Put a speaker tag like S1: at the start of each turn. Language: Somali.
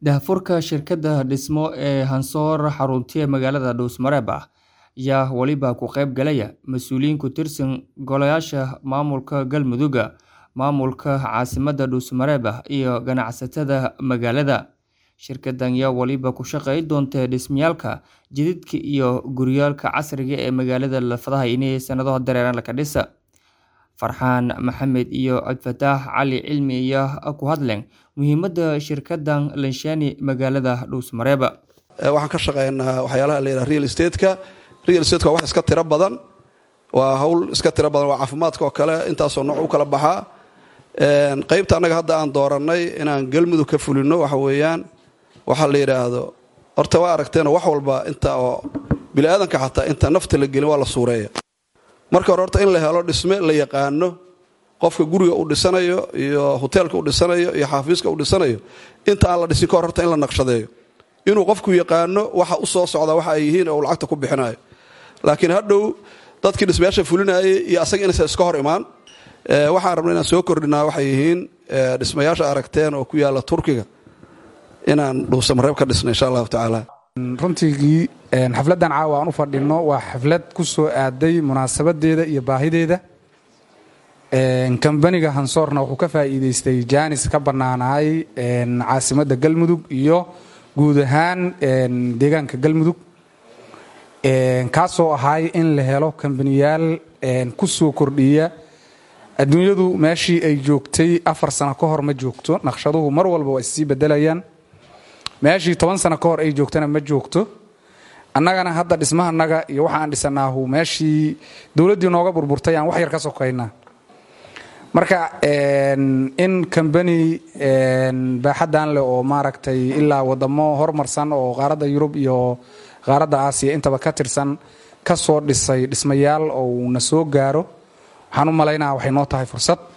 S1: Daahfurka shirkadda dhismo ee Hansoor xaruntiya magaalada Dhuusmareeb ayaa waliba ka qayb galaya mas'uuliyiin ku tirsan golayaasha maamulka Galmudug, maamulka caasimadda Dhuusmareeb iyo ganacsatada magaalada. Shirkaddan ayaa waliba ku shaqeyn doonta dhismayaasha jidadka iyo guryaha casriga ah ee magaalada la filayo in sanado dareere la dhiso. Farxaan Maxamed iyo Cabdifataax Cali Cilmi ayaa ku hadleen muhiimadda shirkaddan leeshaani magaalada Dhuusmareeb.
S2: waxaan ka shaqeynaa waxyaalaha la yidhaha real estate-ka real estate-ka waa wax iska tiro badan waa hawl iska tiro badan waa caafimaadka oo kale intaasoo nooc u kala baxaa qaybta annaga hadda aan doorannay inaan galmudug ka fulino waxa weeyaan waxaa la yidhaahdo horta waa aragteena wax walba inta oo biniaadanka xataa inta nafta la gelin waa la suureeya marka hore horta in la helo dhisme la yaqaano qofka guriga uu dhisanayo iyo hoteelka uu dhisanayo iyo xaafiiska uu dhisanayo inta aan la dhisin ka hor horta in la naqshadeeyo inuu qofku yaqaano waxa u soo socda waxa ay yihiin oo uu lacagta ku bixinayo laakiin hadhow dadkii dhismayaasha fulinayay iyo asaga inaysan iska hor imaan waxaan rabna inaan soo kordhinaa waxay yihiin dhismayaasha aragteen oo ku yaalla turkiga inaan dhuusamareeb ka dhisno insha allahu tacaala
S3: runtigii xafladdan caawa aan u fadhinno waa xaflad ku soo aaday munaasabadeeda iyo baahideeda kambaniga hansoorna wuxuu ka faa'iidaystay jaanis ka bannaanaay caasimadda galmudug iyo guud ahaan deegaanka galmudug kaasoo ahay in la helo kambaniyaal ku soo kordhiya adduunyadu meeshii ay joogtay afar sano ka hor ma joogto naqshaduhu mar walba waa issii bedelayaan meeshii toban sano ka hor ay joogtana ma joogto annagana hadda dhismahanaga iyo waxa aan dhisanaahu meeshii dowladdii nooga burburtay aan wax yar ka sokaynaa marka in kambani baaxaddan leh oo maaragtay ilaa wadamo hormarsan oo qaaradda yurub iyo qaaradda aasiya intaba ka tirsan ka soo dhisay dhismayaal oo na soo gaaro waxaan u malaynaa waxay noo tahay fursad